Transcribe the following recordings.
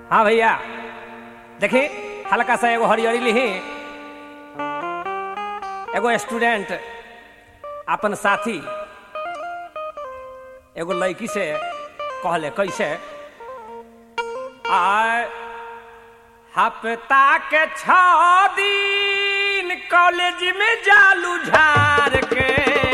हाँ भैया देखी हल्का सा एगो हरियरी लिही एगो स्टूडेंट अपन साथी एगो लड़की से कहले कैसे आ हफ्ता के छ दिन कॉलेज में जालू झार के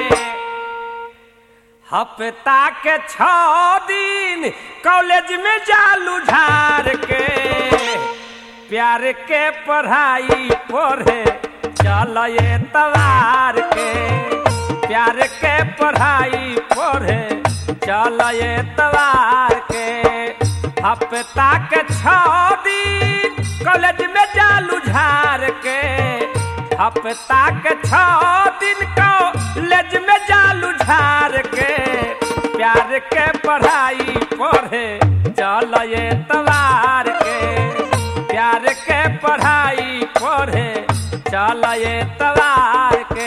हफ्ता के छ दिन कॉलेज में जालू झार के प्यार के पढ़ाई पढ़े चल ये तवार के प्यार के पढ़ाई पढ़े चल ये तवार के हफ्ता के छ दिन कॉलेज में जालू झार के हफ्ता के छ दिन कॉलेज में जालू झार के प्यार के पढ़ाई पढ़े चल ये तवार के प्यार के पढ़ाई पढ़े चल ये तवार के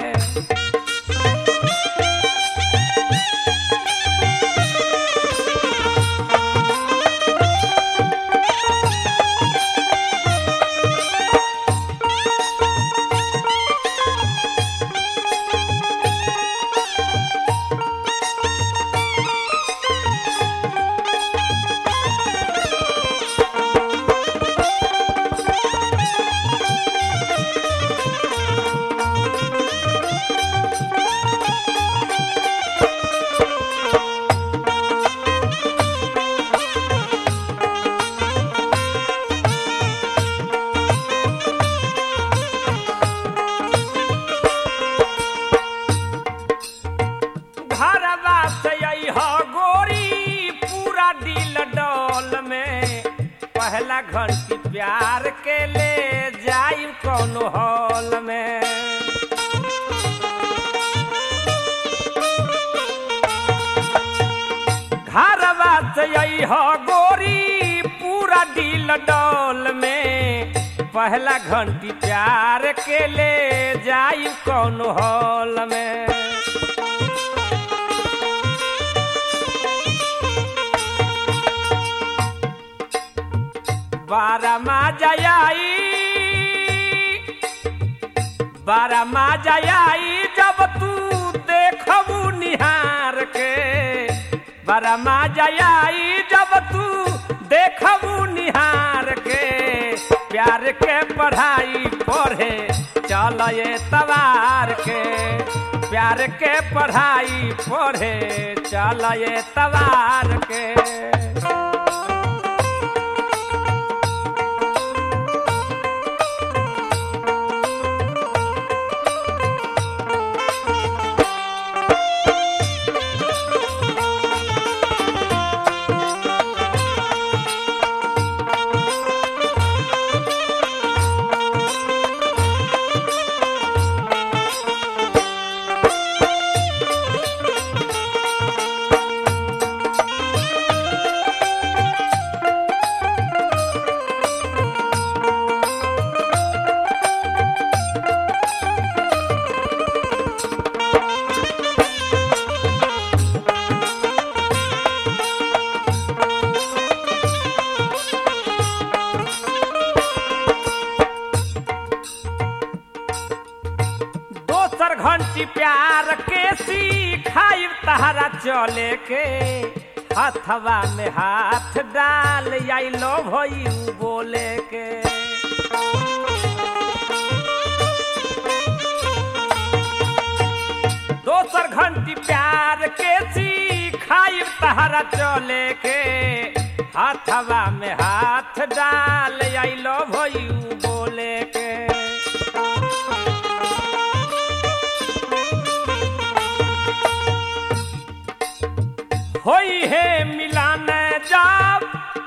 घरवा से अइह गोरी पूरा दिल डोल में पहला घंटी प्यार के ले जाई कौनो हॉल में घरवा से अइह गोरी पूरा दिल डोल में पहला घंटी प्यार के ले जाई कौनो हॉल में बारा मा जयाई बारा मा जयाई जब तू देखबू निहार के बारा मा जयाई जब तू देखबू निहार के प्यार के पढ़ाई पढ़े चल ये तवार के प्यार के पढ़ाई पढ़े चल ये तवार के दोसर घंटी प्यार के सिखाई तहरा चले के हथवा में हाथ डाल आई लो भई बोले के दोसर घंटी प्यार के सिखाई तहरा चले के हथवा में हाथ डाल आई लो भई बोले के होई है मिलान जाब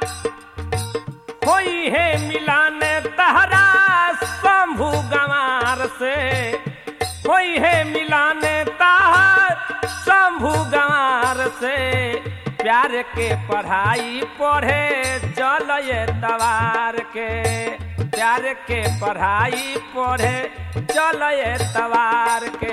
होई है मिलान तहरा शंभु गंवार से होई है मिलान तहर शंभु गंवार से प्यार के पढ़ाई पढ़े चल ये तवार के प्यार के पढ़ाई पढ़े चल ये तवार के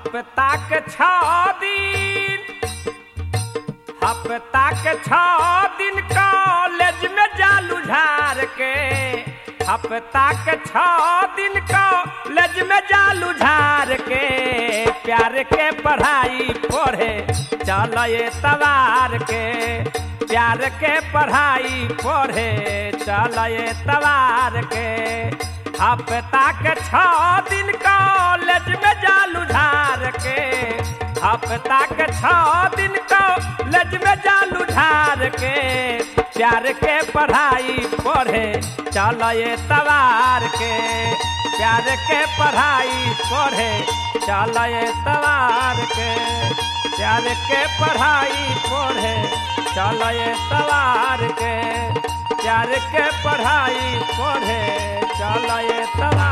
हफ्ता के छ दिन हफ्ता के छ दिन कॉलेज में जालू झार के हफ्ता के छ दिन कॉलेज में जालू झार के प्यार के पढ़ाई पढ़े चल ये तवार के प्यार के पढ़ाई पढ़े चल ये तवार के हफ्ता के छ दिन कॉलेज में जालू झार के हफ्ता के छ दिन कॉलेज में जालू झार के प्यार के पढ़ाई पढ़े चल ये तवार के प्यार के पढ़ाई पढ़े चल ये तवार के प्यार के पढ़ाई पढ़े चल ये तवार के प्यार के पढ़ाई पढ़े चल ये तवार